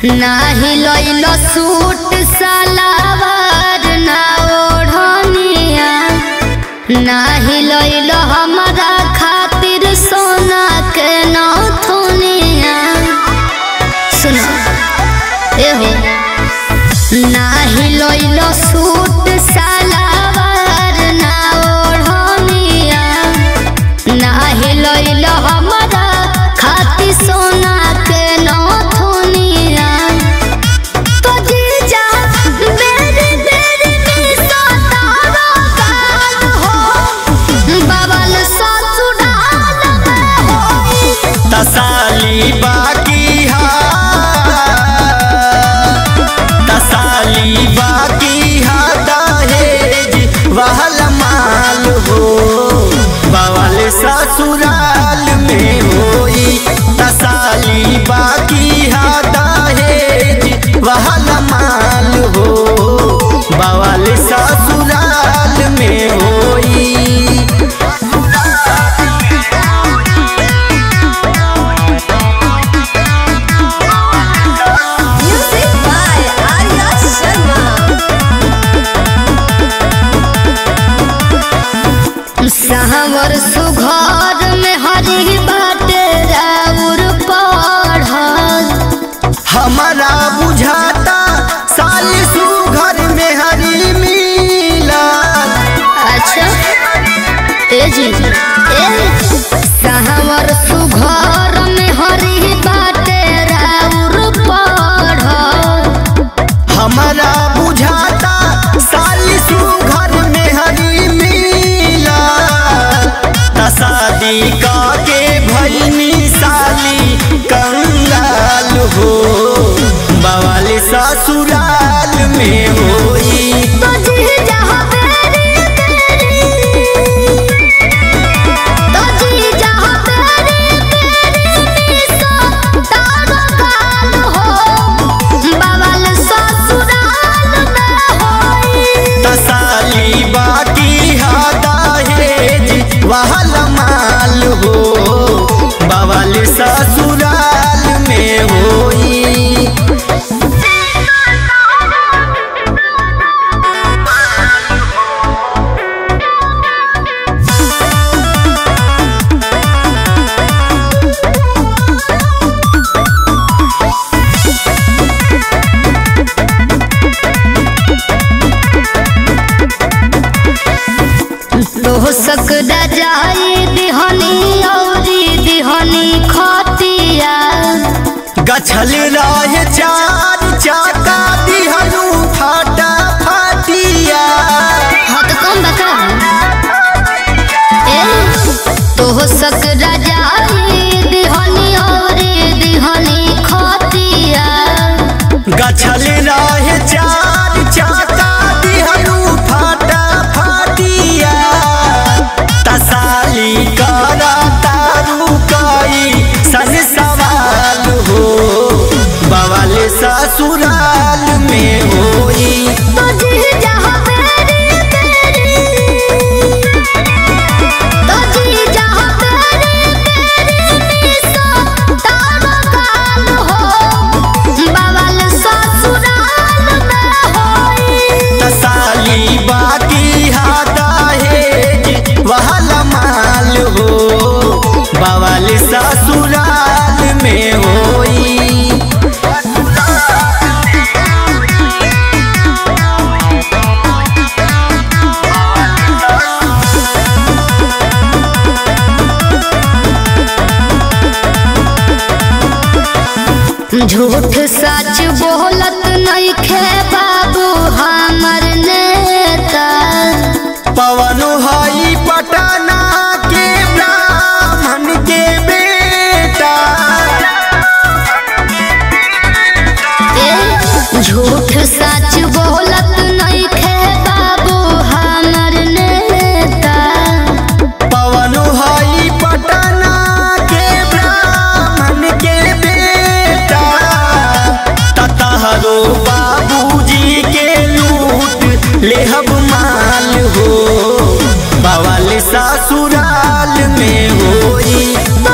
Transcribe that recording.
नाही लइल सूट सलावार ना ओढ़निया नाही लइल हमरा खातिर सोना के नथुनिया सुनो एहो नाही लइल सूट सलावार ना ओढ़निया नाही लइल हमरा खातिर सोना के नथुनिया तो जीजा बेरी बेरी मिसो तारो गाल हो बबल ससुराल में होई तसाली बाकी हा तसाली बाकी हा दहेज वहल माल हो बवाल ससुराल में होई तसाली बाकी हा दहेज वहल माल हो बवाल ससुराल में होई Music by Arya Sharma. सहवर सुघर में हरी बाटे राउर पढ़ल हमारा बुझाता साल सुघर में हरी मिला अच्छा ए जी ए सहवर सुघर में हरी बाटे राउर पढ़ल हमारा बुझाता साल सुघर में हरी मिला त शादी के भैनी साली कंगाल हो बवाल ससुराल में होई तो जी जहाँ बेरी बेरी तो जी जहाँ बेरी बेरी मिसो तारो गाल हो बवाल ससुराल में होई तसाली बाकी हा दहेज वहल माल हो बवाल ससुराल में होई तो सक जाई दिहनी औरी दिहनी खतिया गछल रहे चार चाका दिहनु फाटा फाटिया हाँ तो कम बता ए तो सक जाई दिहनी औरी दिहनी खतिया गछल रहे चार चाका दिहनु फाटा फाटिया तसाली करा तारू कई सन सवाल हो बवाल ससुराल में होई तो जी जहाँ बेरी बेरी तो जी जहाँ बेरी बेरी मिसो तारो गाल हो बवाल ससुराल में होई तसाली बाकी हा दहेज वहल माल हो बवाल ससुराल में होई झूठ सच बोलत नहीं खे बाबू हमर नेता पवन हई पटना के ब्राह्मण के बेटा ए झूठ सच बोलत नहीं खे बाबू हमर नेता पवन हई पटना के ब्राह्मण के बेटा ततहरो बाबूजी के लूट लेहब माल हो बवाल ससुराल में होई